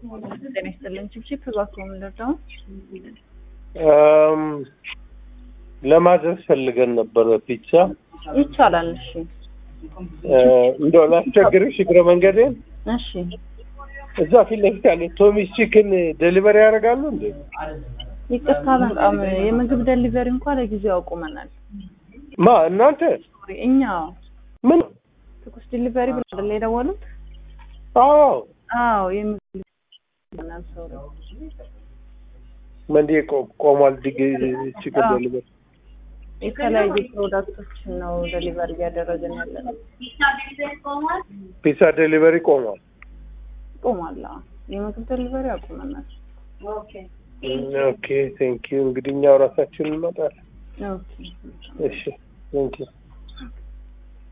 ጤና ይስጥልን። ችፕችፕ እባክዎ ምንድነው? እም፣ ለማዘዝ ፈልገን ነበረ ፒዛ። ይቻላል። እሺ እ፣ እንደው ላስቸግርሽ እግረ መንገዴን እሺ። እዛ ፊት ለፊት ያለ ቶሚስ ቺክን ዴሊቨሪ ያደርጋሉ እንዴ? ይቅርታ በጣም የምግብ ደሊቨሪ እንኳን ለጊዜው አቁመናል። ማ እናንተ ሶሪ፣ እኛ ምን? ትኩስ ዲሊቨሪ ብሎ አይደል የደወሉት? አዎ አዎ የምግብ ደሊቨሪ ሶሪ። መንዴ ቆ- ቆሟል። ዲግ ቺክን አዎ። ዴሊቨሪ የተለያዩ ፕሮዳክቶችን ነው ደሊቨሪ እያደረግን ያለ ነው። ፒዛ ዴሊቨሪ ቆሟል። ቆሟል። አዎ። የምግብ ደሊቨሪ አቁመናል። ኦኬ ቴንክ ዩ። እንግዲህ እኛው ራሳችን እንመጣለን። ኦኬ እሺ ቴንክ ዩ